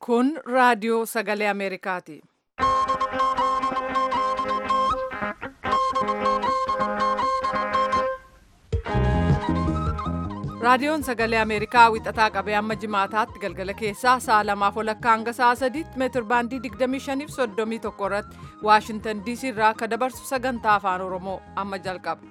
Kun raadiyoo sagalee Ameerikaati. Raadiyoon sagalee Ameerikaa wixataa qabee amma jimaataatti galgala keessaa sa'a lamaaf walakkaa hanga sa'a sadiitti meetir baandii 25 fi 31 irratti Waashintan DC irraa akka dabarsu sagantaa afaan Oromoo amma jalqaba.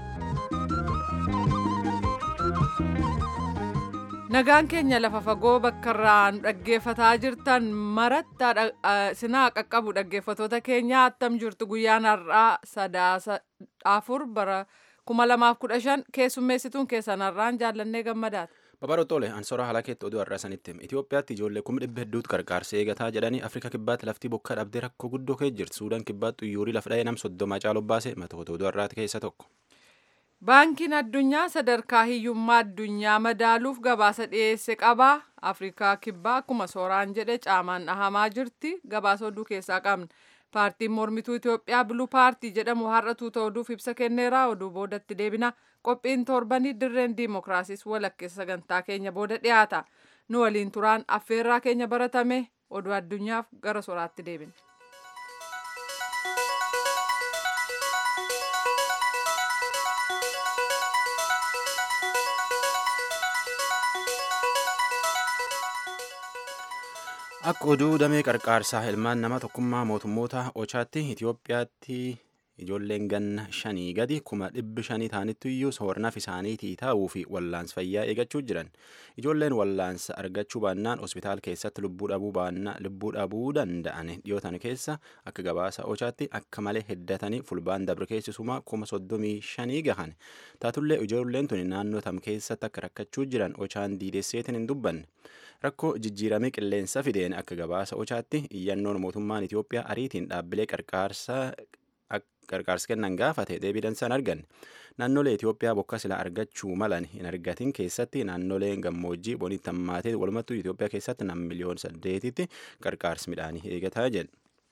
Nagaan keenya lafa fagoo bakka irraa nu dhaggeeffataa jirtan maratti sinaa qaqqabu dhaggeeffatoota keenya attam jirtu guyyaan har'aa sadaasa afur bara 2015 keessummeessituun keessan har'aan jaallannee gammadaati. Babarootole ansora halakeetti oduu har'a sanitti Itoophiyaatti ijoollee kuma dhibba hedduutu gargaarsa eegataa jedhanii Afrika kibbaatti laftii bokkaa dhabdee rakkoo guddoo kee jirti. Suudaan kibbaatti xuyyuurii lafa dha'ee nam soddoma caaloo baase matoota oduu har'aati keessa tokko. Baankiin addunyaa sadarkaa hiyyummaa addunyaa madaaluuf gabaasa dhiyeesse qaba. Afrikaa kibbaa akkuma sooraan jedhe caamaan dhahamaa jirti. Gabaasa oduu keessaa qabna. Paartiin mormituu Itoophiyaa biluu paartii jedhamu har'a tuuta oduuf ibsa kenneera. Oduu boodatti deebina. Qophiin torbanii dirreen diimokiraasiis walakkeessa sagantaa keenya booda dhiyaata. Nu waliin turaan affeerraa keenya baratame oduu addunyaaf gara soraatti deebina. Akka oduu damee qarqaarsaa ilmaan nama tokkummaa mootummoota Ochaatti Itoophiyaatti ijoolleen ganna shanii gadi kuma dhibbi shanii ta'anitti iyyuu soornaaf isaaniitii taa'uu fi wallaansa fayyaa eegachuu jiran. Ijoolleen wallaansa argachuu baannaan hospitaal keessatti lubbuu dhabuu baannaa lubbuu dhabuu danda'an dhiyootan keessa akka gabaasa Ochaatti akka malee heddatanii fulbaan dabre keessumaa kuma soddomii shanii gahan. Taatullee ijoolleen tuni naannoo tam keessatti akka rakkachuu jiran Ochaan diidesseetiin hin dubbanne. rakkoo jijjiiramee qilleensa fideen akka gabaasa ochaatti iyyannoon mootummaan Itoophiyaa ariitiin dhaabbilee qarqaarsa kennan gaafate deebiidhaan san argan naannolee Itoophiyaa bokka silaa argachuu malan hin argatin keessatti naannoleen gammoojjii bonitti hammaatee walumattuu Itoophiyaa keessatti nam miliyoon saddeetitti qarqaarsi midhaanii eegataa jedhe.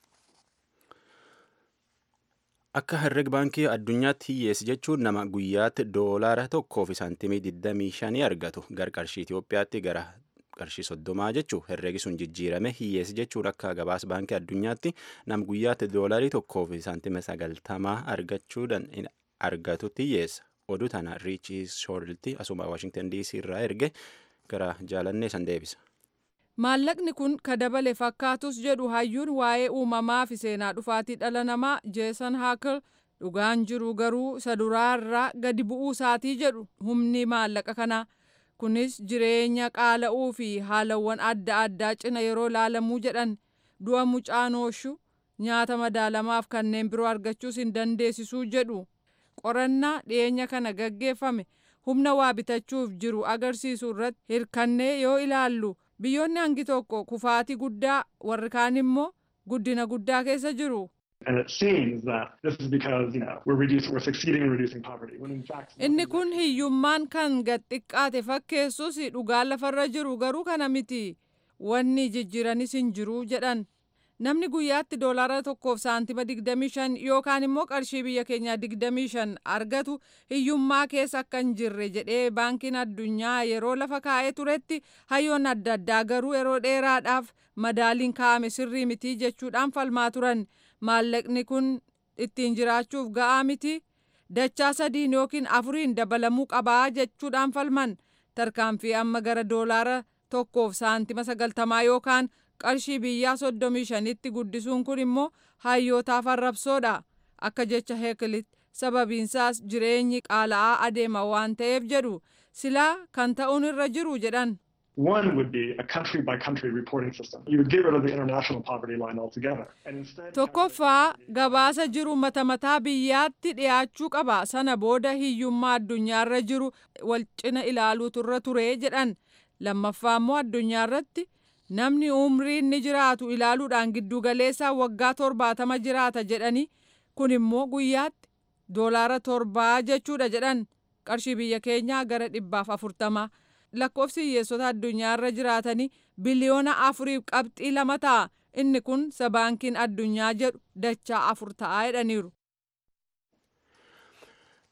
Akka herreg baankii addunyaatti hiyyeessi jechuun nama guyyaatti doolaara tokkoo fi saantimii 25 argatu garqarshii Itoophiyaatti gara qarshii soddomaa jechuun herreegi sun jijjiirame hiyyeessi jechuun akka gabaasa baankii addunyaatti nam guyyaatti doolaarii tokkoo fi saantima sagaltamaa argachuudhaan argatutti hiyyeessa. Oduu tana riichii shoorlti asuma Waashingtan DC irraa erge gara jaalannee san deebisa. Maallaqni kun ka dabale fakkaatus jedhu hayyuun waa'ee uumamaa fi seenaa dhufaatii dhala namaa Jeesan Haakal dhugaan jiru garuu isa duraarraa gadi bu'uu isaatii jedhu humni maallaqa kanaa. kunis jireenya qaala'uu fi haalawwan adda addaa cina yeroo laalamuu jedhan du'a mucaanooshu nyaata madaalamaaf kanneen biroo argachuus hin dandeessisuu jedhu qorannaa dhiyeenya kana gaggeeffame humna waa bitachuuf jiru agarsiisu irratti hirkannee yoo ilaallu biyyoonni hangi tokko kufaatii guddaa warri kaan immoo guddina guddaa keessa jiru. And it seems that this is because, you know, we're reducing, we're succeeding in reducing poverty. When in fact, Inni kun hiyyummaan kan gad xiqqaate fakkeessus dhugaan lafarra jiru garuu kana miti. Wanni jijjiiranis hin jiru jedhan. Namni guyyaatti doolaara tokkoof saantima 25 yookaan immoo qarshii biyya keenyaa 25 argatu hiyyummaa keessa akka hin jirre jedhee baankiin addunyaa yeroo lafa kaa'ee turetti hayyoon adda addaa garuu yeroo dheeraadhaaf madaaliin kaa'ame sirrii miti jechuudhaan falmaa turan. maallaqni kun ittiin jiraachuuf ga'aa miti dachaa sadiin yookiin afuriin dabalamuu qabaa jechuudhaan falman tarkaanfii amma gara doolaara tokkoof saantima sagaltamaa yookaan qarshii biyyaa soddomii shanitti guddisuun kun immoo hayyootaaf arrabsoodha akka jecha heekilitti sababiinsaas jireenyi qaala'aa adeema waan ta'eef jedhu silaa kan ta'uun irra jiru jedhan. One would be a country by country reporting system. You would get rid of the international poverty line altogether. And instead, Tokkoffaa gabaasa jiru mata mataa biyyaatti dhiyaachuu qaba. Sana booda hiyyummaa addunyaarra jiru wal cina ilaaluutu irra ture jedhan. Lammaffaa immoo addunyaarratti namni umrii inni jiraatu ilaaluudhaan giddugaleessaa waggaa torbaatama jiraata jedhani. Kun immoo guyyaatti doolaara torbaa jechuudha jedhan. Qarshii biyya keenyaa gara dhibbaaf afurtama. lakkoofsi hiyyeessota addunyaarra jiraatanii biliyoona afuriif qabxii lama ta'a. Inni kun sabaankiin addunyaa jedhu dachaa afur ta'a jedhaniiru.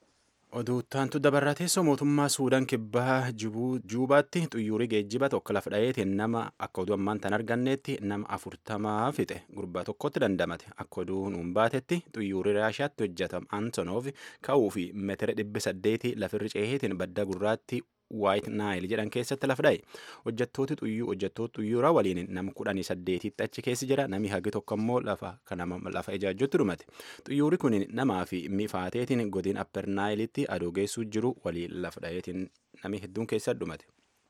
Oduuttaantu dabarraa teessoo mootummaa Suudaan kibbaa Juubaatti xuyyuurii geejjiba tokko lafa dhaheetiin nama akka oduu ammaan tan arganneetti nama afurtamaa fixe gurbaa tokkotti dandamate akka oduu nuun baatetti xuyyuurii Raashiyaatti hojjetame Antonov ka'uu fi meetira dhibbi saddeeti lafirri ceeheetiin badda gurraatti waayit naayil jedhan keessatti lafa dha'e hojjettooti xuyyuu hojjettoota xuyyuuraa waliin nama kudhanii saddeetitti achi keessa jira nami hagi tokko immoo lafa kanama lafa ijaajjutti dhumate xuyyuuri kun namaa fi mifaateetiin godin apper naayilitti adoo geessuu jiru waliin lafa dha'eetiin nami hedduun keessa dhumate.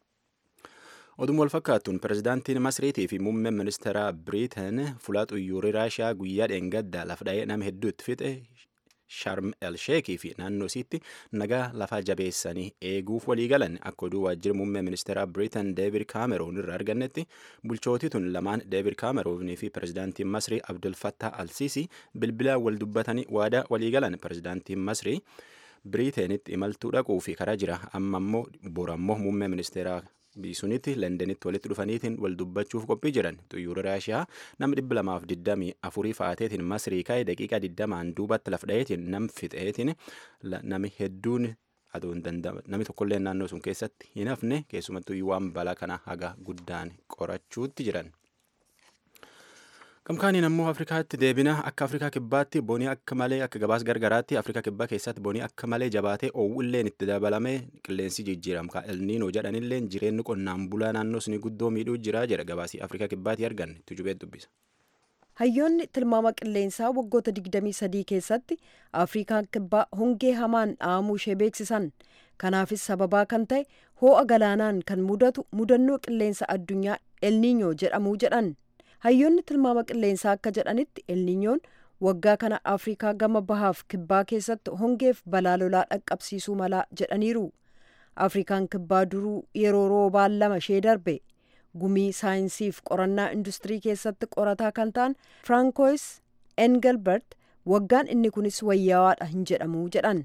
Oduun wal fakkaattuun pirezidaantiin Masriitii fi muummeen ministeera Biriiteen fuula xuyyuurii Raashiyaa guyyaa dheengaddaa lafa dha'ee nama hedduu itti fixe Sharm el Sheekii fi naannoo isiitti nagaa lafaa jabeessanii eeguuf walii galan akka oduu waajjira muummee ministeera Biriitan Deevid Kaameroon irraa argannetti bulchootii tun lamaan Deevid Kaameroonii fi pirezidaantiin Masrii Abdul Fattah Alsiisii bilbilaan wal dubbatanii waadaa walii galan pirezidaantiin Masrii Biriiteenitti imaltuu dhaquu fi karaa jira amma immoo borammoo muummee ministeeraa biisunitti lendenitti walitti dhufaniitiin wal dubbachuuf qophii jiran xuyyuura raashiyaa nama dhibba lamaaf digdamii afurii fa'aateetiin masrii ka'e daqiiqaa digdamaan duubatti laf dha'eetiin nam fixeetiin nami hedduun aduu hin danda'ama nami tokkollee naannoo sun keessatti hin hafne keessumattuu waan balaa kana haga guddaan qorachuutti jiran. Gamkaaniin ammoo Afrikaatti deebina akka Afrikaa kibbaatti bonii akka malee akka gabaas gargaraatti Afrikaa kibbaa keessatti bonii akka malee jabaatee oowwilleen itti dabalamee qilleensi jijjiiramka elniinoo jedhanilleen jireenyi qonnaan bulaa naannoo suni guddoo miidhuu jira jedha gabaasii Afrikaa kibbaatti arganne tujubee dubbisa. Hayyoonni tilmaama qilleensaa waggoota 23 keessatti Afrikaan kibbaa hongee hamaan dhahamuu ishee beeksisan. Kanaafis sababaa kan ta'e hoo'a galaanaan kan mudatu mudannoo qilleensa addunyaa elniinyoo jedhamuu jedhan. hayyoonni tilmaama qilleensaa akka jedhanitti elniinyoon waggaa kana afrikaa gama bahaaf kibbaa keessatti hongeef balaa lolaa dhaqqabsiisuu malaa jedhaniiru afrikaan kibbaa duruu yeroo roobaan lama ishee darbe gumii saayinsiif qorannaa industirii keessatti qorataa kan ta'an firaankois engelbert waggaan inni kunis wayyawaadha hin jedhamu jedhan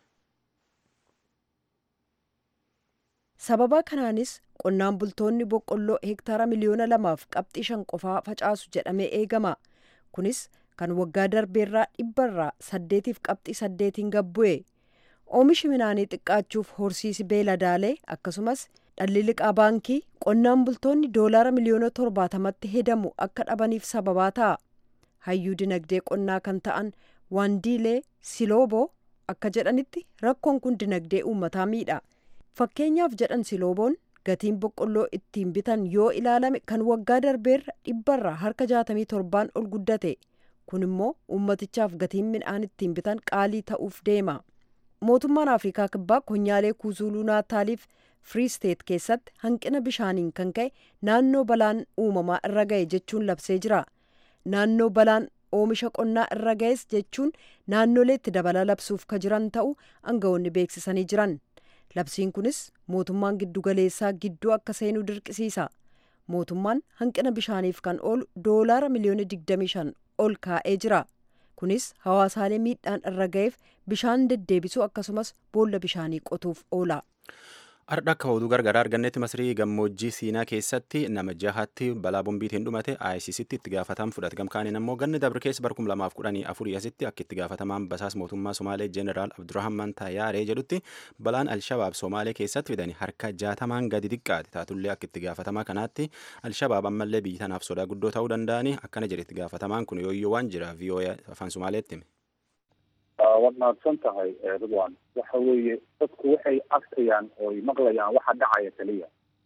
sababa kanaanis qonnaan bultoonni boqqolloo hektaara miliyoona lamaaf qabxii shan qofaa facaasu jedhamee eegama kunis kan waggaa darbeerraa dhibbarraa saddeetiif qabxii saddeetiin gabbu'e oomishi midhaanii xiqqaachuuf horsiisi beeladaalee akkasumas dhalli liqaa baankii qonnaan bultoonni doolaara miliyoona torbaatamatti hedamu akka dhabaniif sababaa ta'a hayyuu dinagdee qonnaa kan ta'an waandiilee silooboo akka jedhanitti rakkoon kun dinagdee uummataa miidha fakkeenyaaf jedhan silooboon gatiin boqqolloo ittiin bitan yoo ilaalame kan waggaa darbeerra dhibbarraa harka jaatamii torbaan ol guddate kun immoo ummatichaaf gatiin midhaan ittiin bitan qaalii ta'uuf deema mootummaan afrikaa kibbaa konyaalee kuuzuluu naataaliif firiisteet keessatti hanqina bishaaniin kan ka'e naannoo balaan uumamaa irra ga'e jechuun labsee jira naannoo balaan oomisha qonnaa irra ga'es jechuun naannoleetti dabala labsuuf ka jiran ta'uu aangawoonni beeksisanii jiran labsiin kunis mootummaan giddugaleessaa gidduu akka seenuu dirqisiisa mootummaan hanqina bishaaniif kan oolu doolaara miliyoona 25 ol kaa'ee jira kunis hawaasaalee miidhaan irra ga'eef bishaan deddeebisuu akkasumas boolla bishaanii qotuuf oola. Har'a akka oduu gargaraa argannetti Masrii gammoojjii Siinaa keessatti nama jahatti balaa bombiitiin dhumate ICCtti itti gaafatamu fudhate. Gamkaaniin ammoo ganni dabre keessa bara kuma lamaaf kudhanii afurii asitti akka itti gaafatamaan basaas mootummaa Somaalee Jeneraal Abdurrahman Tayyaaree jedhutti balaan Alshabaab Somaalee keessatti fidanii harka jaatamaan gadi xiqqaate. Taatullee akka itti gaafatamaa kanaatti Alshabaab ammallee biyya tanaaf sodaa guddoo ta'uu danda'anii akkana jedhe itti gaafatamaan kun yooyyoo waan jira VOA afaan Somaaleetti hime. waad mahadsan tahay ridwan waxa weeye dadku waxay arkayaan oo maqlayaan waxa dhacaya keliya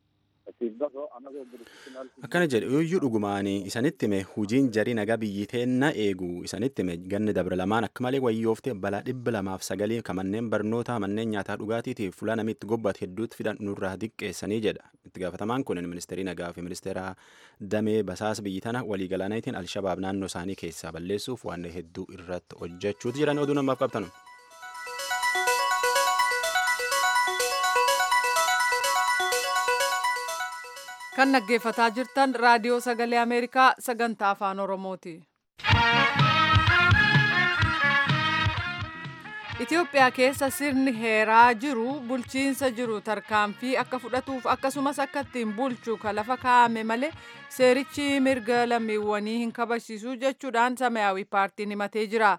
akkana jedhe yooyyuu dhugumaanii isanitti hime hujiin jarii nagaa biyyi teenna eegu isanitti hime ganni dabre lamaan akka malee wayyoofte balaa dhibba lamaaf sagalii ka manneen barnootaa manneen nyaataa dhugaatiitiif fuula namitti gobbate hedduutti fidan nurraa diqqeessanii jedha itti gaafatamaan kun ministeerii nagaa fi ministeera damee basaas biyyi tana waliigalaniitiin alshabaab naannoo isaanii keessaa balleessuuf waan hedduu irratti hojjechuuti jedhan oduu namaaf qabtanu. kan dhaggeeffataa jirtan raadiyoo sagalee ameerikaa sagantaa afaan oromooti. Itoophiyaa keessa sirni heeraa jiru bulchiinsa jiru tarkaanfii akka fudhatuuf akkasumas akka ittiin bulchu kan lafa kaa'ame malee seerichi mirga lammiiwwanii hin kabachiisu jechuudhaan samayaawii paartiin himatee jira.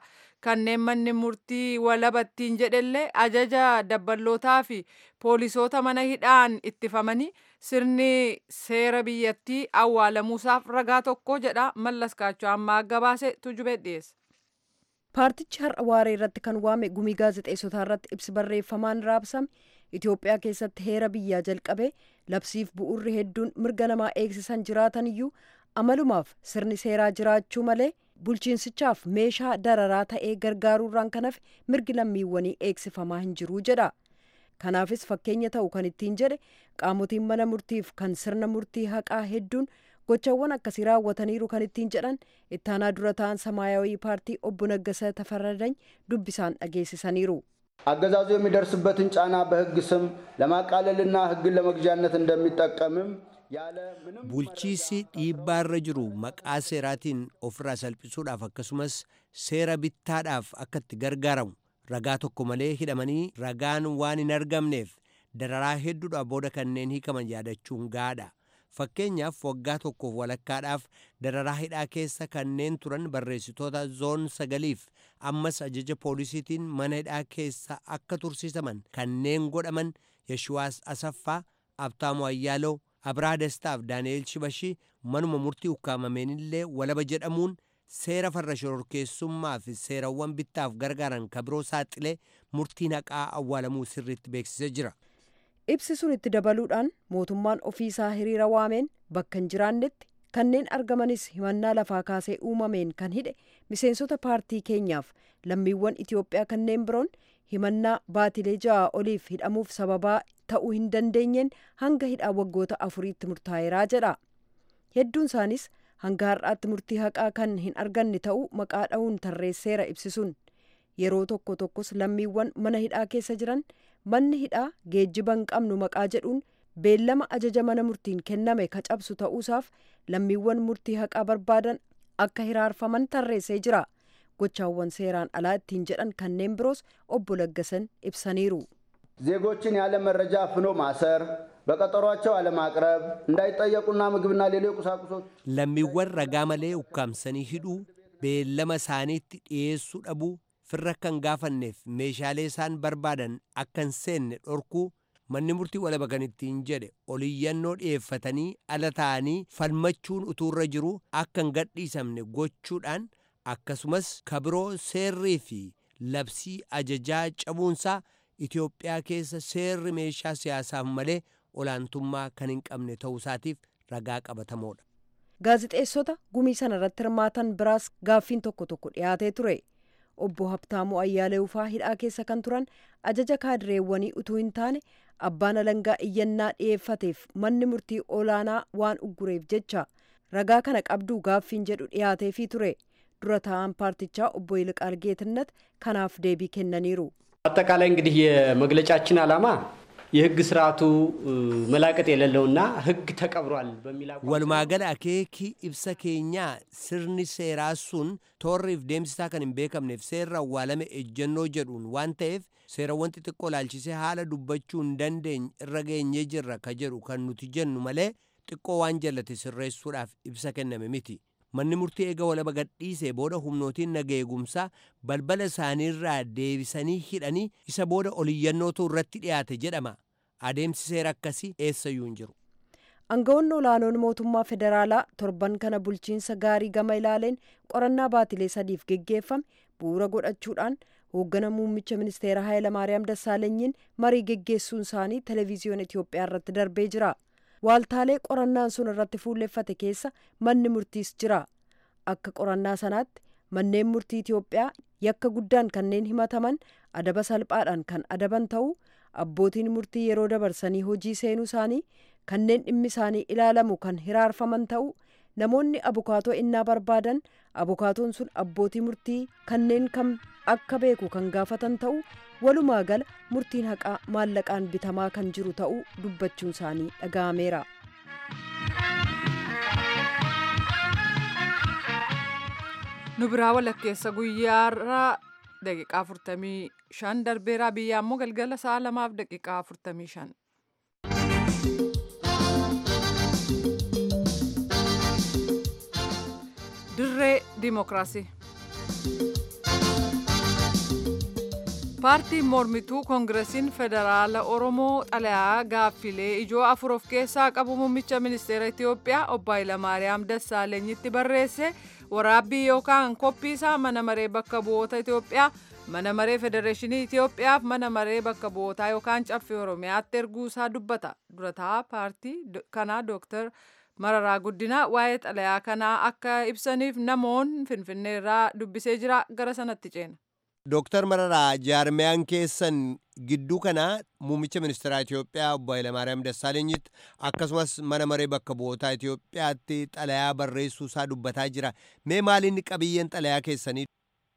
kanneen manni murtii walabattiin jedhellee ajaja dabballootaa fi poolisoota mana hidhaan ittifamanii sirni seera biyyattii awwaalamuusaaf ragaa tokko jedha mallas kaachoo ammaa gabaase tujube dhiyeessa. paartichi har'a waaree irratti kan waame gumii gaazexeessotaa irratti ibsi barreeffamaan raabsame itiyoophiyaa keessatti heera biyyaa jalqabee labsiif bu'urri hedduun mirga namaa eegsisan jiraatan iyyuu amalumaaf sirni seeraa jiraachuu malee bulchiinsichaaf meeshaa dararaa ta'ee gargaaruurraan kan hafe mirgi lammiiwwanii eegsifamaa hin jiruu jedha kanaafis fakkeenya ta'u kan ittiin jedhe qaamotiin mana murtiif kan sirna murtii haqaa hedduun gochawwan akkasii raawwataniiru kan ittiin jedhan ittaanaa dura ta'an ሰማያዊ ፓርቲ obbo Naggasa Tafarradany dubbisaan dhageessisaniiru. አገዛዙ የሚደርስበትን ጫና በሕግ ስም ለማቃለልና ሕግን ለመግዣነት እንደሚጠቀምም ያለ ምንም bulchiisi dhiibbaarra jiru maqaa seeraatiin ofirraa salphisuudhaaf akkasumas seera bittaadhaaf akka itti gargaaramu ragaa tokko malee hidhamanii ragaan waan hin argamneef dararaa hedduudhaaf booda kanneen hiikaman yaadachuun gaadha. fakkeenyaaf waggaa tokkoof walakkaadhaaf dararaa hidhaa keessa kanneen turan barreessitoota zoon sagaliif ammas ajaja poolisiitiin mana hidhaa keessa akka tursiisaman kanneen godhaman yeshuwaas asaffaa abtaamu ayyaaloo abraa destaaf daani'eel shibashii manuma murtii ukkaamameenillee walaba jedhamuun seera farra shororkeessummaa fi seerawwan bittaaf gargaaran kabiroo saaxilee murtiin haqaa awwaalamuu sirriitti beeksisee jira. ibsi sun itti dabaluudhaan mootummaan ofiisaa hiriira waameen bakka hin jiraannetti kanneen argamanis himannaa lafaa kaasee uumameen kan hidhe miseensota paartii keenyaaf lammiiwwan itiyoophiyaa kanneen biroon himannaa baatilee ja'a oliif hidhamuuf sababaa ta'uu hin dandeenyeen hanga hidhaa waggoota afuriitti murtaa'eeraa jedha hedduun isaanis hanga har'aatti murtii haqaa kan hin arganne ta'uu maqaa dha'uun tarreesseera ibsisuun yeroo tokko tokkos lammiiwwan mana hidhaa keessa jiran manni hidhaa geejjiba hin qabnu maqaa jedhuun beellama ajaja mana murtiin kenname ka cabsu ta'uusaaf lammiiwwan murtii haqaa barbaadan akka hiraarfaman tarreessee jira gochaawwan seeraan alaa ittiin jedhan kanneen biroos obbo Laggasan ibsaniiru. ዜጎችን ያለ መረጃ አፍኖ ማሰር፣ በቀጠሯቸው አለማቅረብ፣ እንዳይጠየቁና ምግብና ሌሎች ቁሳቁሶች lammiiwwan ragaa malee ukkaamsanii hidhuu beellama isaaniitti dhiyeessuu dhabuu firra akka hin gaafanneef meeshaalee isaan barbaadan akka hin seenne dhorkuu manni murtii walaba kan ittiin jedhe oliyyannoo dhiyeeffatanii ala ta'anii falmachuun utuurra jiru akka hin gadhiisamne gochuudhaan akkasumas kabiroo seerrii fi labsii ajajaa cabuunsaa Itoophiyaa keessa seerri meeshaa siyaasaaf malee olaantummaa kan hin qabne ta'uusaatiif ragaa qabatamoodha. gaazixeessota gumii sana irratti hirmaatan biraas gaaffiin tokko tokko dhiyaatee ture obbo Habtaamuu Ayyaaleewufaa hidhaa keessa kan turan ajaja kaadireewwanii utuu hin taane abbaan alangaa iyyannaa dhiyeeffateef manni murtii olaanaa waan uggureef jecha ragaa kana qabduu gaaffiin jedhu dhiyaateefii ture dura taa'an paartichaa obbo Yilqaal Geetነት kanaaf deebii kennaniiru. አጠቃላይ እንግዲህ የመግለጫችን ዓላማ የህግ ስርዓቱ መላቀጥ የሌለውና ህግ ተቀብሯል በሚል አቋም Walumaa gala akeekii ibsa keenyaa sirni seeraa sun toorriif deemsisaa kan hin beekamneef seerra awwaalame ejjennoo jedhuun waan ta'eef seerawwan xixiqqoo laalchisee haala dubbachuu hin dandeenye irra geenyee jirra ka jedhu kan nuti jennu malee xiqqoo waan jallate sirreessuudhaaf ibsa kenname miti. Manni murtii eega walaba gadhiisee booda humnootiin nageegumsaa balbala isaaniirraa deebisanii hidhanii isa booda oliyyannootu irratti dhiyaate jedhama. Adeemsi seera akkasii eessayyuu hin jiru. Aangawoonni olaanoon mootummaa federaalaa torban kana bulchiinsa gaarii gama ilaaleen qorannaa baatilee sadiif geggeeffame bu'uura godhachuudhaan hooggana muummicha ministeera Hayilamaariyaam Dassaalenyiin marii geggeessuun isaanii televezyiyoona Itoophiyaa irratti darbee jira. Waaltaalee qorannaan sun irratti fuulleffate keessa manni murtiis jira. Akka qorannaa sanaatti manneen murtii Itoophiyaa yakka guddaan kanneen himataman adaba salphaadhaan kan adaban ta'uu abbootiin murtii yeroo dabarsanii hojii seenuu isaanii kanneen dhimmi isaanii ilaalamu kan hiraarfaman ta'uu namoonni abukaatoo innaa barbaadan abukaatoon sun abbootii murtii kanneen kam akka beeku kan gaafatan ta'uu walumaa gala murtiin haqaa maallaqaan bitamaa kan jiru ta'uu dubbachuun isaanii dhaga'ameera. nu biraa walakkeessa guyyaarra daqiiqaa 45 darbeeraa biyya ammoo galgala sa'a lamaaf daqiiqaa 45. dirree dimokiraasii. paartiin mormituu koongiresiin federaala oromoo xalayaa gaaffilee ijoo afur of keessaa qabu muummicha ministeera itiyoophiyaa obbo Hayilamaariyaam Dassaalenyitti barreesse waraabbii yookaan koppiisaa mana maree bakka bu'oota itiyoophiyaa mana maree federeeshinii itiyoophiyaaf mana maree bakka bu'ootaa yookaan caffee oromiyaatti erguusaa dubbata durataa paartii kanaa dooktar mararaa guddinaa waa'ee xalayaa kanaa akka ibsaniif namoonni finfinneerraa dubbisee jira gara sanatti ceena. Dooktar Mararaa jaarmiyaan keessan gidduu kana muummicha ministeeraa Itiyoophiyaa obbo Hayilamaariyaam Dassaalenyitti akkasumas mana maree bakka bu'ootaa Itiyoophiyaatti xalayaa barreessuu isaa dubbataa jira. Mee maaliin qabiyyeen xalayaa keessanii?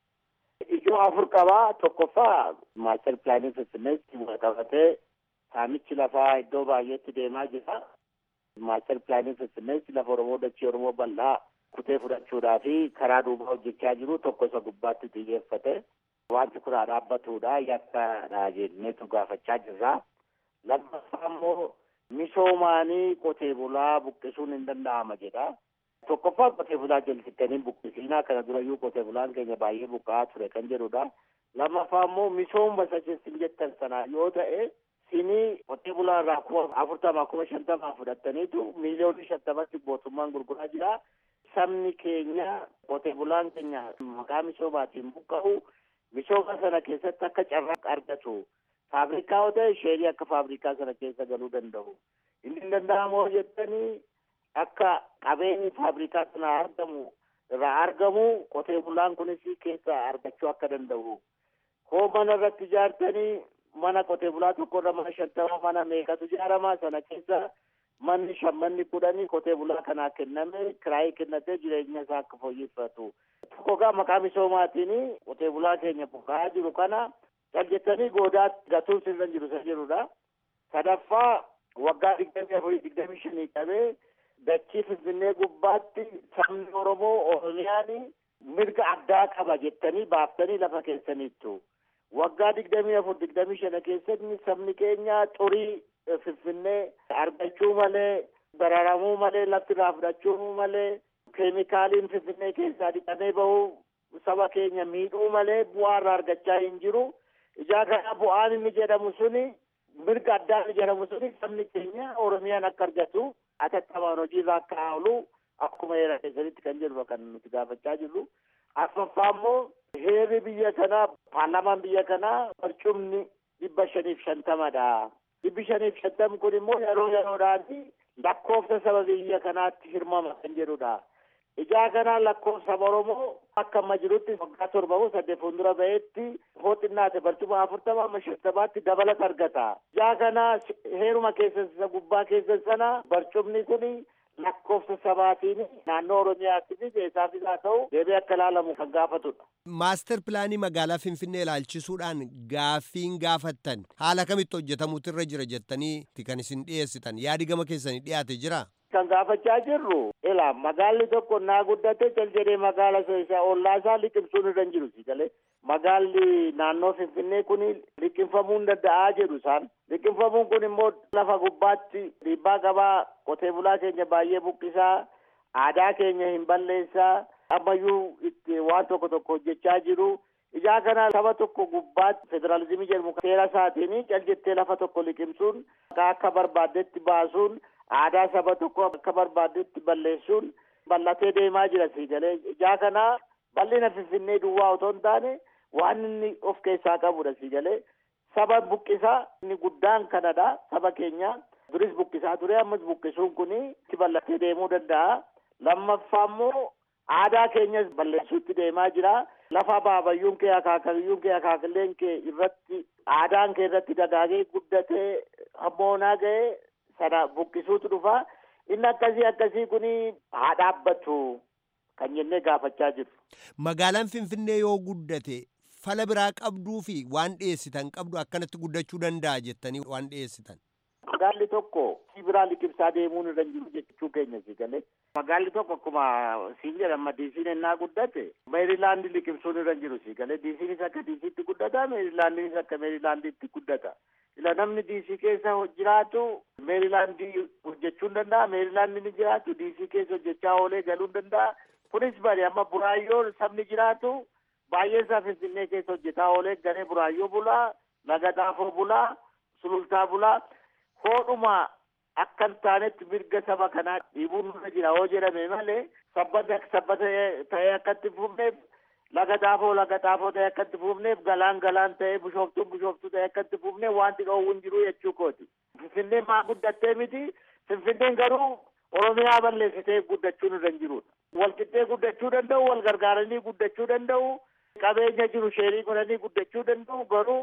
Ijoo afur qabaa tokkoffaa maaster pilaanii finfinneetti qabatee saamichi lafaa iddoo baay'eetti deemaa jira. Maaster pilaanii finfinneetti lafa Oromoo dachee Oromoo bal'aa kutee fudhachuudhaa fi karaa duubaa hojjechaa jiru tokko isa gubbaatti xiyyeeffate. Wanti kun dhaabbatudha yakkaadha jenneetu gaafachaa jirra. Lammaffaa immoo misoomaanii qotee bulaa buqqisuun hin danda'ama jedha. Tokkoffaa qotee bulaa jalsittanii buqqisiinaa kana durayyuu qotee bulaan keenya baay'ee buqqa'aa ture kan jedhudha. Lammaffaa immoo misooma sacheessin jettan sana yoo ta'e sinii qotee bulaa irraa kuma afurtamaa kuma shantamaa fudhattaniitu miiliyoonii shantamatti mootummaan gurguraa jira. Sabni keenya qotee bulaan keenya maqaa misoomaatiin buqqa'u misooma sana keessatti akka carraa argatu faabrikaa yoo ta'e sheerii akka faabrikaa sana keessa galuu danda'u inni hin danda'amoo jettanii akka qabeenyi faabrikaa sana argamu irraa argamu qotee bulaan kunis keessa argachuu akka danda'u hoo mana irratti ijaartanii mana qotee bulaa tokko irra mana shantama mana meeqatu ijaaramaa sana keessa manni shammanni kudhanii qotee bulaa kanaa kenname kiraayii kennatee jireenya isaa akka fooyyeffatu tokko gaa maqaa misoomaatiin qotee bulaa keenya buqqa'aa jiru kana caljettanii goodaatti gatuun sirra jiru isa jirudha. Sadaffaa waggaa digdamii afurii digdamii shanii qabee dachii finfinnee gubbaatti sabni Oromoo Oromiyaan mirga addaa qaba jettanii baaftanii lafa keessaniittu. Waggaa digdamii afur digdamii shana keessatti sabni keenya xurii finfinnee argachuu malee bararamuu malee lafti irraa fudhachuu malee keemikaaliin finfinnee keessaa dhiqamee bahu saba keenya miidhuu malee bu'aa irraa argachaa hin jiru. Ijaa kana bu'aan inni jedhamu suni mirga addaa inni jedhamu suni sabni keenya Oromiyaan akka argatu atattamaan hojiirra akka oolu akkuma heera keessanitti kan jedhu kan nuti gaafachaa jirru. Affaffaa immoo heerri biyya kanaa paarlaamaan biyya kanaa barcumni dhibba shaniif shantamadha. Dhibbi shaniif shantam kun immoo yeroo yeroodhaan lakkoofsa saba biyya kanaatti hirmama kan jedhudha. Ijaa kanaa lakkoofsa saba Oromoo akka amma jirutti waggaa torba moo saddeet fuuldura ba'eetti hoo xinnaate barcuma afurtama amma shantamaatti dabalata argata. Ijaa kanaa heeruma keessan isa gubbaa keessan sana barcumni kun lakkoofsa sabaatiin naannoo Oromiyaatti eessaaf isaa ta'u deebi'ee akka ilaalamu kan gaafatudha. Maaster pilaanii magaalaa Finfinnee ilaalchisuudhaan gaaffiin gaafattan haala kamitti hojjetamuutu irra jira jettanii kan isin dhiyeessitan yaadi gama keessanii dhiyaate jira. Kan gaafachaa jirru ila magaalli tokko naa guddate cal jedhee magaala isaa ollaa isaa liqimsuun irra hin jiru si galee magaalli naannoo Finfinnee kun liqimfamuu hin danda'aa jedhu isaan. Liqimfamuun kun immoo lafa gubbaatti dhiibbaa qabaa qotee bulaa keenya baay'ee buqqisaa aadaa keenya hin balleessaa ammayyuu itti waan tokko tokko hojjechaa jiru. Ijaa kana saba tokko gubbaatti federaalizimii jedhamu seera isaatiin cal jettee lafa tokko liqimsuun akka barbaaddetti baasuun aadaa saba tokko akka barbaaddetti balleessuun bal'atee deemaa jira si galee ijaa kana bal'ina finfinnee duwwaa otoo hin taane waan inni of keessaa qabudha si galee saba buqqisaa inni guddaan kanadha saba keenya duris buqqisaa ture ammas buqqisuun kun itti bal'atee deemuu danda'a lammaffaa immoo aadaa keenyas balleessuutti deemaa jira lafa baabayyuun kee akaakayyuun kee akaakilleen kee irratti aadaan kee irratti dagaagee guddatee hammoonaa ga'ee sana buqqisuutu dhufa inni akkasii akkasii kun haa dhaabbatu kan jennee gaafachaa jiru. Magaalaan Finfinnee yoo guddate fala biraa qabduu fi waan dhiyeessitan qabdu akkanatti guddachuu danda'a jettanii waan dhiyeessitan. Magaalli tokko si biraa liqimsaa deemuun irra jiru jechuu keenya si galee. Magaalli tokko akkuma siin jedhama diisiin ennaa guddate meerilaandi liqimsuun irra jiru si galee diisiinis akka diisiitti guddata meerilaandinis akka meerilaandiitti guddata. Ila namni diisii keessa jiraatu meerilaandii hojjechuu hin danda'a meerilaandi ni jiraatu diisii keessa hojjechaa oolee galuu hin danda'a. Kunis bari amma buraayyoon sabni jiraatu baay'ee isaa finfinnee keessa hojjetaa oolee garee buraayyoo bulaa laga xaafoo bulaa sulultaa bulaa hoodhuma akka hin taanetti mirga saba kanaa dhiibuun nurra jira yoo jedhame malee sabbata sabbata ta'ee akka itti fufneef laga xaafoo laga xaafoo ta'ee akka itti fufneef galaan galaan ta'ee bishooftuun bishooftuu ta'ee akka itti fufneef wanti dhoowwu hin jiru jechuu kooti. Finfinneen maa guddattee miti Finfinneen garuu Oromiyaa balleessitee guddachuun irra hin jirudha. Walqixxee guddachuu danda'u, wal gargaaranii guddachuu danda'u, qabeenya jiru sheerii godhanii guddachuu danda'u garuu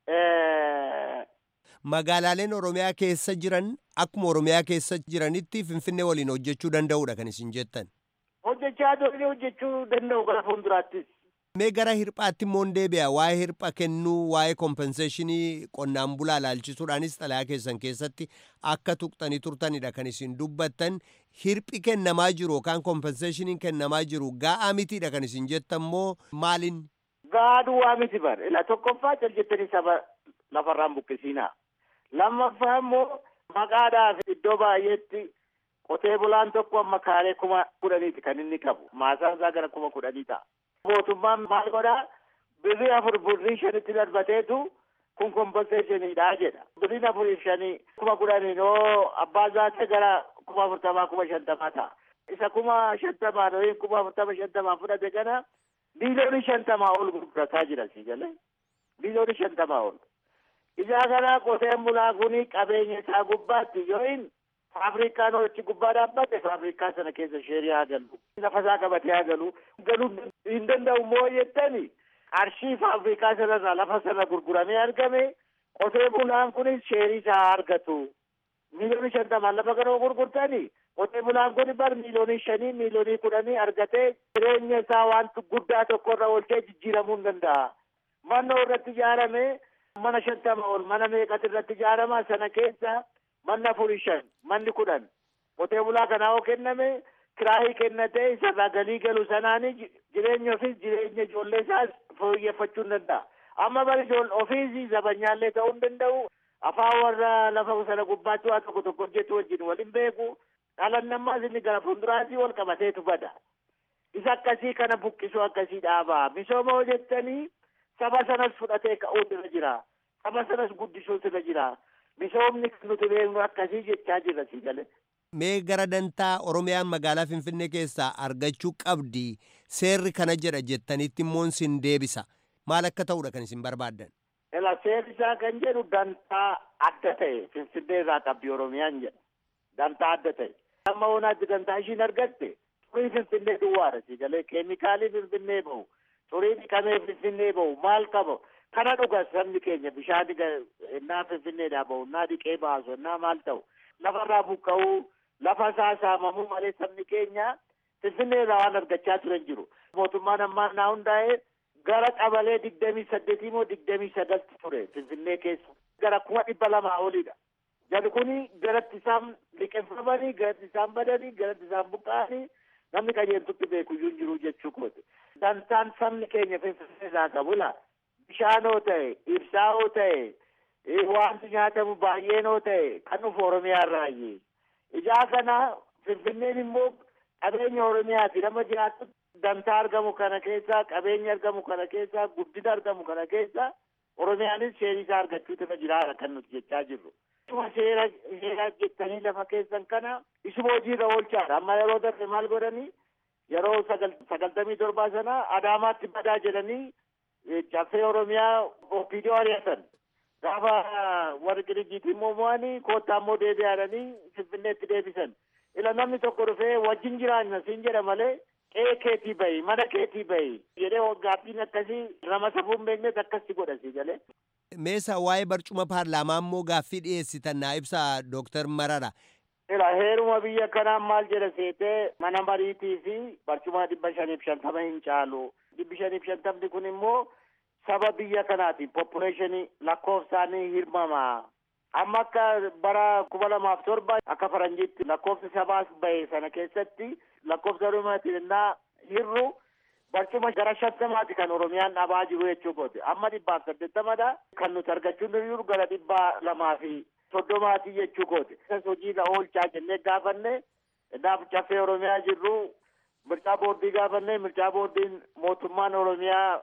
Magaalaaleen Oromiyaa keessa jiran akkuma Oromiyaa keessa jiranitti Finfinnee waliin hojjechuu danda'udha kan isin jettan. hojjechaa turanii hojjechuu danda'u gara fuulduraattis. Mee gara hirphaatti immoo deebi'a waa'ee hirpha kennuu waa'ee kompenseeshinii qonnaan bulaa ilaalchisuudhaanis xalayaa keessan keessatti akka tuqxanii turtanidha kan isin dubbattan hirphi kennamaa jiru yookaan kompenseeshiniin kennamaa jiru ga'aa mitiidha kan isin jettan moo maalin? Ga'aa duwwaa miti bar ila tokkoffaa cal jettanii saba lafarraan buqqisiinaa lammaffaa immoo maqaadhaaf iddoo baay'eetti qotee bulaan tokko amma kaalee kuma kudhaniiti kan inni qabu maasaan isaa gara kuma kudhanii ta'a. mootummaan maal godhaa birrii afur birrii shanitti darbateetu kun kompenseeshiniidha jedha birriin afurii shanii kuma kudhaniin oo abbaa zaate gara kuma afurtamaa kuma shantamaa ta'a isa kuma shantamaa yookiin kuma afurtama shantamaa fudhate kana biiliyoonii shantamaa ol gurgurataa jira si galee biiliyoonii shantamaa ol isaa kana qoteen bulaa kuni qabeenya isaa gubbaatti yookiin Faafrikaan hojii gubbaa dhaabbate faafrikaa sana keessa sheerii haa galu. Lafa isaa qabatee haa galu. Galuu hin danda'u moo jettani qarshii faafrikaa sanarraa lafa sana gurguramee argame qotee bulaan kunis sheerii isaa haa argatu. Miiliyoonii shantamaan lafa kana gurgurtani qotee bulaan kun bar miiliyoonii shanii miiliyoonii kudhanii argatee jireenya isaa waan guddaa tokkorra oolchee jijjiiramuu hin danda'a. Manni irratti ijaarame mana shantama ol mana meeqatu irratti ijaarama sana keessa manni afurii shan manni kudhan qotee bulaa kanaa yoo kenname kiraayii kennatee isarraa galii galu sanaani jireenya ofiis jireenya ijoollee isaas fooyyeffachuu hin danda'a. Amma bari ofiis zabanyaallee ta'uu hin danda'u. Afaan warra lafa sana gubbaatti waa tokko tokko hojjetu wajjin waliin beeku. Dhalan nammaas inni gara fuulduraatti wal qabateetu bada. Isa akkasii kana buqqisuu akkasii dhaabaa. Misooma hojjettanii saba sanas fudhatee ka'uutu irra jira. Saba sanas guddisuutu irra jira. misoomni kan nuti beeknu akkasii jechaa jirra si galee. Mee gara dantaa Oromiyaan magaalaa Finfinnee keessaa argachuu qabdi seerri kana jedha jettanitti immoo sin deebisa. Maal akka ta'udha kan isin barbaaddan? Ela seerri isaa kan jedhu dantaa adda ta'e Finfinnee irraa qabdi Oromiyaan jedha. Dantaa adda ta'e. Amma oonaatti dantaa ishiin argatte xurii Finfinnee duwwaadha si galee keemikaalii Finfinnee bahu xurii dhiqamee Finfinnee bahu maal qaba kana dhuga sabni keenya bishaan innaa finfinneedhaa bahu innaa dhiqee baasu innaa maal ta'u lafarraa buqqa'uu lafa isaa saamamuu malee sabni keenya finfinneerraa waan argachaa turan jiru mootummaan ammaa naa hundaa'e gara qabalee digdamii saddeetii moo digdamii sagalti ture finfinnee keessa gara kuma dhibba lamaa olidha jali kuni garatti isaan liqeeffamanii garatti isaan badanii garatti isaan buqqa'anii namni qajeeltutti beekuyyuu hin jiru jechuu kooti dantaan sabni keenya finfinneerraa qabu laa bishaanoo ta'e ibsaa'oo ta'e wanti nyaatamu baay'eenoo ta'e kan dhufu oromiyaarraayi ijaa kana finfinneen immoo qabeenya oromiyaati nama jiraattu dantaa argamu kana keessaa qabeenya argamu kana keessaa guddina argamu kana keessaa oromiyaanis sheerii isaa argachuutu irra jiraata kan nuti jechaa jirru. Isuma seera seera jettanii lafa keessan kana isuma hojiirra oolchaadha amma yeroo darbe maal godhanii yeroo sagaltamii torbaa sana adaamaatti badaa jedhanii caffee oromiyaa opiidiyoo ari'atan gaafa warri qirijiitii immoo mo'anii koottaa immoo deebi'aadhanii finfinneetti deebisan ila namni tokko dhufee wajjin jiraanna siin jedha malee qe'ee keetii bahi mana keetii bahi jedhee gaaffiin akkasii nama safuu hin beeknes akkasi godha si galee. Meesa waa'ee barcuma paarlaamaa immoo gaaffii dhiyeessitan naa ibsa Dooktar Marara. Ila heeruma biyya kanaan maal jedha seetee mana mariitii fi barcuma dhibba shaniif shantama hin caalu. Dhibbi shaniif shantamni kun immoo saba biyya kanaati poppuleeshinii lakkoofsaanii hirmama. Amma akka bara kuma lamaaf torba akka faranjiitti lakkoofsi sabaas bahe sana keessatti lakkoofsa oromiyaatiin innaa hirru barcuma gara shantamaati kan oromiyaan dhabaa jiru jechuu kooti. Amma dhibbaaf saddeettamadha. Kan nuti argachuu jiru gara dhibbaa lamaa fi soddomaati jechuu kooti. Isas hojiirra oolchaa jennee gaafanne naaf caffee oromiyaa jirru mircaa boordii gaafanne mircaa boordiin mootummaan oromiyaa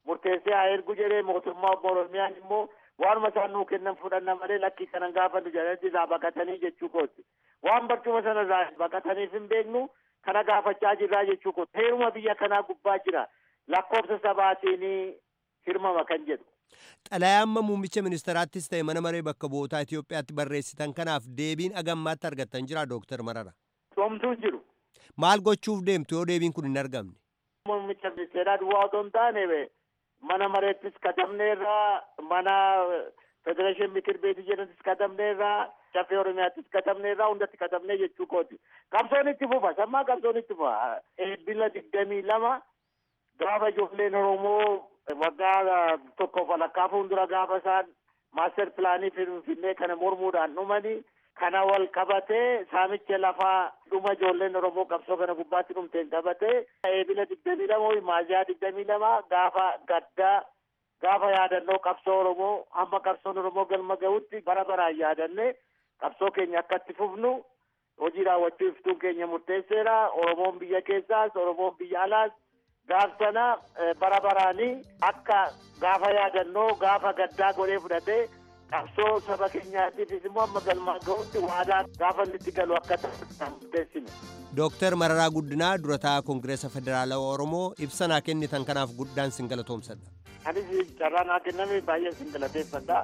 murteessee haa ergu jedhee mootummaa obbo Oromiyaan immoo waanuma isaan nuu kennan fudhanna malee lakkii kanan gaafannu jedhanii irraa baqatanii jechuu kooti. Waan barcuma sana irraa baqataniif hin beeknu kana gaafachaa jirraa jechuu kooti. Heeruma biyya kanaa gubbaa jira. Lakkoofsa sabaatiin hirmama kan jedhu. Xalayaa amma muummicha ministeraattis ta'e mana maree bakka bu'ootaa Itoophiyaatti barreessitan kanaaf deebiin agammaatti argattan jira Dooktar Marara. Somtuu jiru. Maal gochuuf deemtu yoo deebiin kun hin argamne? Muummicha ministeeraa duwwaa otoo hin taane mana mareettis katabneerraa mana federeeshin mikir beetii jedhantis katabneerraa caffee oromiyaattis katabneerraa hundatti katabnee jechuu kooti. Qabsoon itti fufa sammaa qabsoon itti fufa. Eebbila digdamii lama gaafa ijoolleen Oromoo waggaa tokko walakkaa fuuldura gaafa isaan maaster pilaanii finfinnee kana mormuudhaan dhumanii kana wal qabatee saamicha lafaa dhuma ijoolleen Oromoo qabsoo kana gubbaatti dhumteen qabatee eebila digdamii lama maaziyaa digdamii lama gaafa gaddaa gaafa yaadannoo qabsoo Oromoo hamma qabsoon Oromoo galma gahutti bara baraan yaadanne qabsoo keenya akka itti fufnu hojii raawwachuu iftuun keenya murteesseera Oromoon biyya keessaas Oromoon biyya alaas gaaf sana bara baraanii akka gaafa yaadannoo gaafa gaddaa godhee fudhatee qabsoo saba keenyaatiifis immoo amma galmaan gahutti waadaa gaafa itti galu akka ta'an murteessine. Dooktar Mararaa Guddinaa durataa Koongireesa Federaalawaa Oromoo ibsa naa kennitan kanaaf guddaan sin galatoomsadha. Anis carraa naa kenname baay'ee sin galateeffadha.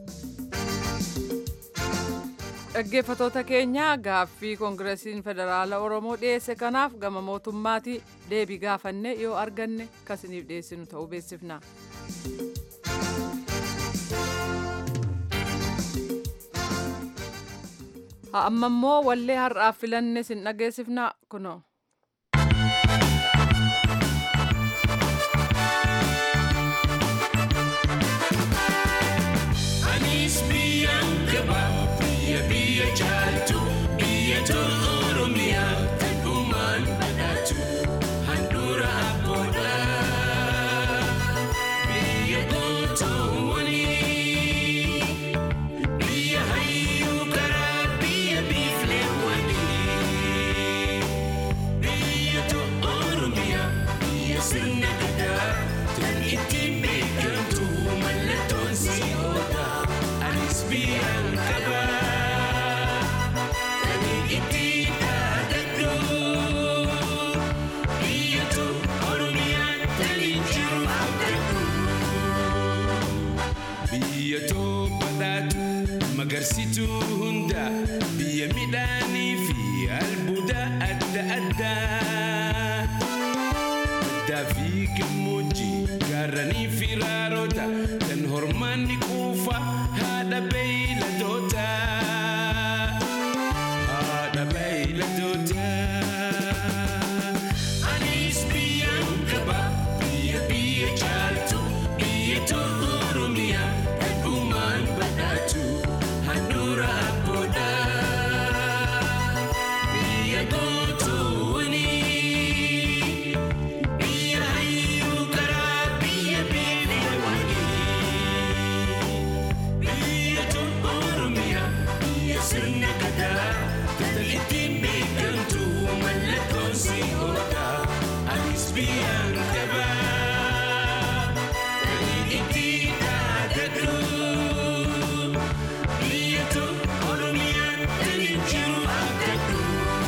Dhaggeeffatoota keenya gaaffii Koongireesiin Federaala Oromoo dhiyeesse kanaaf gama mootummaatii deebii gaafanne yoo arganne kasiniif dhiyeessinu ta'uu beeksifna. amma immoo wallee har'aaf filanne sin dhageessifna kunoo. Anis biyyaan gaba biyya biyya jaaltu biyya tolu oromiyaa kan uumaan badhaatu handhuura abboodha biyya gootoowwanii biyya hayyuu karaa biyya biifleewwanii biyya tolu oromiyaa biyya sirna gadaa kan ittiin beekamtu mallattoon si oola anis biyyaan qaba kan ittiin dhaadadhu biyya tolu oromiyaan kan jiru abdadhu. Biyya too badhaatu magarsituu hunda biyya midhaanii fi albuuda adda addaa. Baddaa fi gammoojjii gaarranii fi raaroota kan hormaanni quufa haadha beeyladoota. Haadha beeyladoota. Anis biyyaan qaba biyya biyya jaaltu biyya tolu oromiyaa kan uumaan badhaatu handhuura abboodha. Biyya gootoowwanii biyya hayyuu karaa biyya beelawanii biyya tolu oromiyaa biyya sirna gadaa kan ittiin beekamtu mallattoon si oola anis biyyaan qaba kan ittiin dhaadadhu biyya tolu oromiyaan kan jiru abdadhu.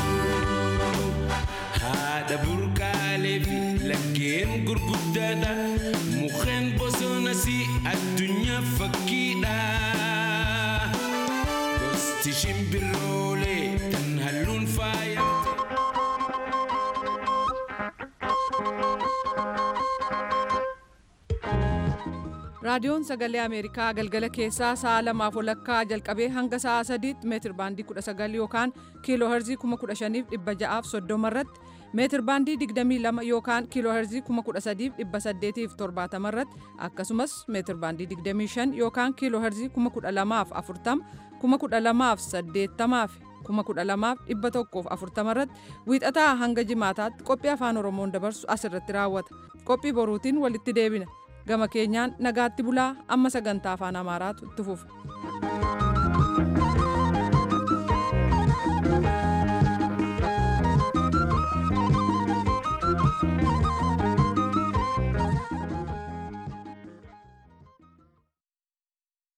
haadha burqaalee fi laggeen gurguddaadha mukkeen bosonas addunyaa fakkiidha gosti shimbiroolee kan halluun faayamte. raadiyoon sagalee ameerikaa galgala keessaa sa'a lamaaf walakkaa jalqabee hanga sa'a sadiitti meetir baandii 19 yookaan kiiloo herzii 15630 irratti meetir baandii 22 yookaan kiiloo herzii 13870 irratti akkasumas meetir baandii 25 yookaan kiiloo herzii 12040 12080 12140 irratti wiixataa hanga jimaataatti qophii afaan oromoon dabarsu asirratti raawwata qophii boruutiin walitti deebina gama keenyaan nagaatti bulaa amma sagantaa afaan amaaraatu itti fufa.